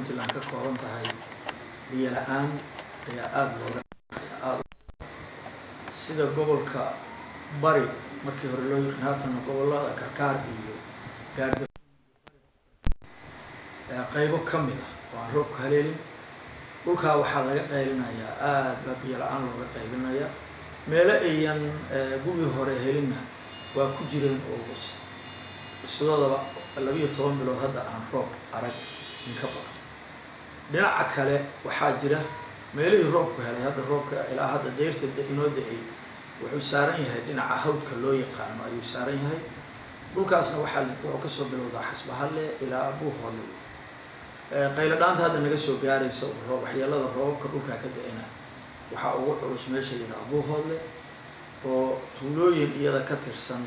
puntland ka kooban tahay biyo la-aan ayaa aada looga aada sida gobolka bari markii hore loo yiqiin haatana gobollada karkaar iyo gaarga qaybo ka mid ah oo aan roobka haleelin dhulkaa waxaa laga qaylinayaa aada baa biyo la-aan looga qaybinaya meelo ayan gugii hore helinna waa ku jireen oo sidoodaba labiiyo toban bilood hadda aan roob arag in ka badan dhinaca kale waxaa jira meelihii roobku helay hadda roobka ilaa hadda dayrta inoo da-ay wuxuu saaran yahay dhinaca hawdka loo yaqaano ayuu saaran yahay dhulkaasna waxaa wuxuu kasoo bilowdaa xasbahalle ilaa buuhoole qaylo dhaanta hadda naga soo gaaraysa roob waxyeelada roobabka dhulkaa ka da-ayna waxaa ugu culus meesha layidhaha buuhoodle oo tuulooyin iyada ka tirsan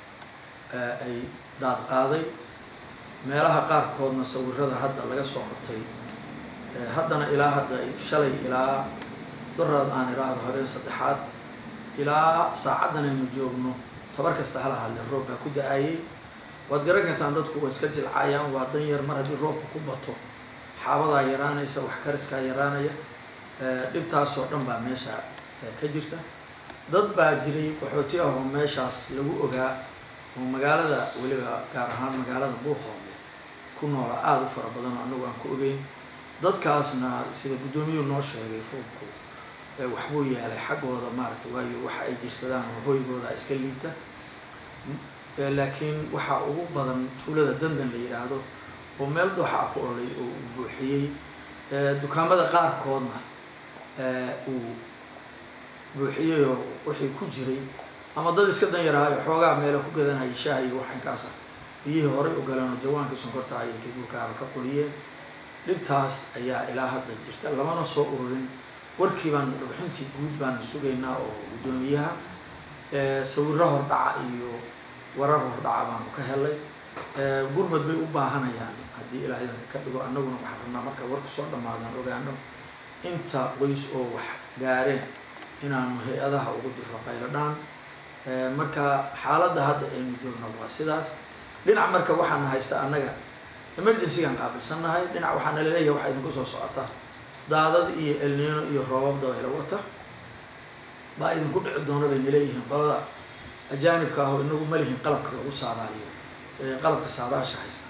ay daad qaaday meelaha qaarkoodna sawirada hadda laga soo qabtay haddana ilaa hadda shalay ilaa daraad aan iraahdo habeen saddexaad ilaa saacaddan aynu joogno tabar kasta hala hadle roob baa ku da-ayay waad garan kartaan dadku way iska jilcaayaan waa dan yar mar haddii roobka ku bato xaabadaa yaraanaysa wax kariskaa yaraanaya dhibtaasoo dhan baa meesha ka jirta dad baa jiray qaxooti ah oo meeshaas lagu ogaa oo magaalada weliba gaar ahaan magaalada buuhoole ku noola aada u fara badan oo anagu aan ku ogeyn dadkaasna sida guddoomiyuhu noo sheegay roobku waxbuu yeelay xaggooda maaragtay waayo waxa ay jirsadaan oo hoygooda iska liita laakiin waxaa ugu badan tuulada dandan la yidhaahdo oo meel dooxa ku olay oo uu buuxiyey dukaamada qaarkoodna uu buuxiyey oo wixii ku jiray ama dad iska dan yaraayo xoogaa meelo ku gadanaya shaah iyo waxinkaasa biyihii horay u galeen oo jawaankii sonkorta ayay kabuurkaaba ka qoyeen dhibtaas ayaa ilaa hadda jirta lamana soo ururin warkii baan warbixintii guud baan sugaynaa oo guddoomiyaha sawiro hordhaca iyo warar hordhaca baanu ka helay gurmad bay u baahanayaan haddii ilaa idanka ka dhigo annaguna waxaan rabnaa marka warka soo dhammaadaan ogaano inta qoys oo wax gaareen inaanu hay-adaha ugu diro qayladhaan marka xaaladda hadda aynu joogno waa sidaas dhinac marka waxaana haysta annaga emergencygaan qaabilsannahay dhinac waxaa nala leeyahay waxaa idinku soo socota daadad iyo elniino iyo roobab dabaylo wata baa idinku dhici doona bay naleeyihiin qolada ajaanibka ah oo inagu ma lihin qalabka lagu saadaaliyo qalabka saadaasha haysta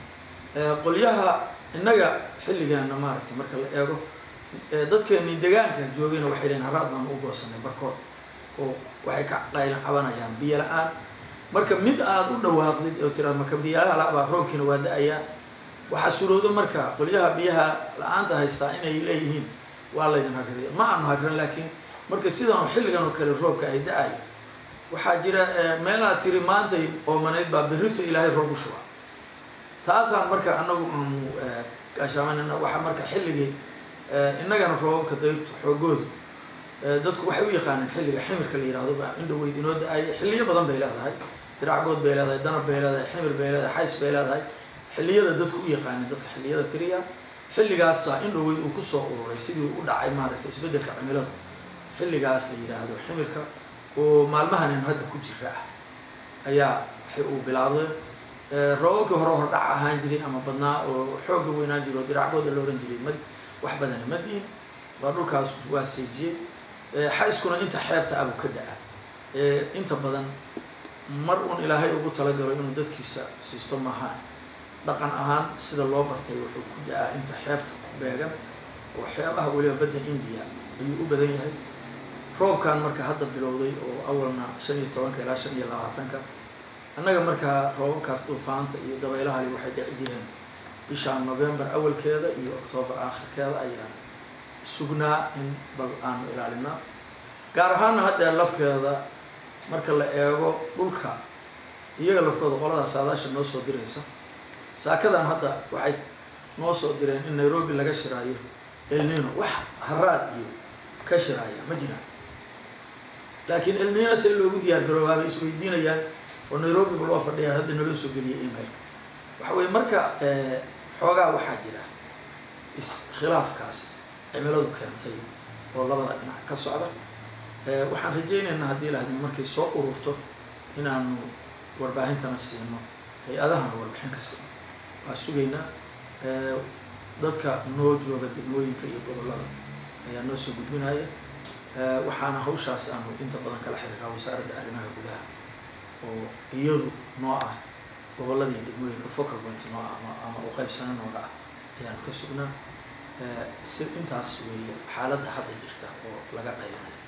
qolyaha innaga xilligeena maaragtay marka la eego dadkeeni degaanka joogayna waxay leeyiin haraad baan u goosanay barkood oo waxay ka qaylan cabanayaan biyo la-aan marka mid aada u dhawaaqdid oo tiraad marka biyaha labaa roobkiina waa da-ayaa waxaa suroodo marka qolyaha biyaha la-aanta haystaa inay leeyihiin waa laydin hagradiya ma aanu hagran laakiin marka sidan oo xilligan oo kale roobka ay da-ayo waxaa jira meelaha tiri maantay oomanayd baa berrito ilaahay roob u shuba taasaan marka anagu aanu gaashaamanana waxaa marka xilligii innagana roobabka dayrtu xoogoodu dadku waxay u yaqaaneen xilliga ximirka la yihahdo baa indhaweyd inoo da-ay xilliyo badan bay leedahay diracgood bay leedahay danab bay leedahay ximir bay leedahay xays bay leedahay xilliyada dadku u yaqaaneen dadka xilliyada tiriya xilligaasa indhaweyd uu kusoo ururay sidii u dhacay maaragtay isbeddelka cimilada xilligaas la yidhaahdo ximirka oo maalmahanin hadda ku jira ah ayaa waxay uu bilaabday roobabkii hore hordhac ahaan jiray ama badnaa oo xoogga weynaan jiro oo diracgooda la ohan jiray mad wax badana madiin waa dhulkaas waa seejiyey xayskuna inta xeebta abuu ka da-a inta badan mar un ilaahay ugu talagalo inuu dadkiisa siisto maahaan dhaqan ahaan sida loo bartay wuxuu ku da-aa inta xeebta ku beegan oo xeebaha weliba badda indiya ayuu u badan yahay roobkan marka hadda bilowday oo awalna shan iyo tobanka ilaa shan iyo labaatanka annaga markaa roobabkaas duufaanta iyo dabeylahali waxay dhici jireen bisha november awalkeeda iyo octoobar aakhirkeeda ayaa sugnaa in bal aanu ilaalinaa gaar ahaanna haddee lafkeeda marka la eego dhulka iyaga lafkooda qolada saadaasha noo soo diraysa saakadan hadda waxay noo soo direen in nairobi laga shiraayo elnino wax haraad iyo ka shiraaya ma jiraan laakiin elnino see loogu diyaar garoobaabay isweydiinayaan oo nairobi ba loo fadhiyaa hadda naloo soo geliyay emailka waxa weye marka xoogaa waxaa jira iskhilaafkaas cimiladu keentay oo labada dhinac ka socda waxaan rajaynaynaa haddii lahadmi markay soo ururto inaanu warbaahintana siino hay-adahana warbixin ka siino waa sugaynaa dadka noo jooga degmooyinka iyo gobollada ayaa noo soo gudbinaya waxaana hawshaas aanu inta badan kala xiriiraa wasaaradda arrimaha gudaha oo iyadu noo ah gobollada iyo degmooyinka focal point noo ah ama ama u qaybsano nooga ah ayaanu ka sugnaa si intaas weeye xaaladda hadda jirta oo laga qaybanayo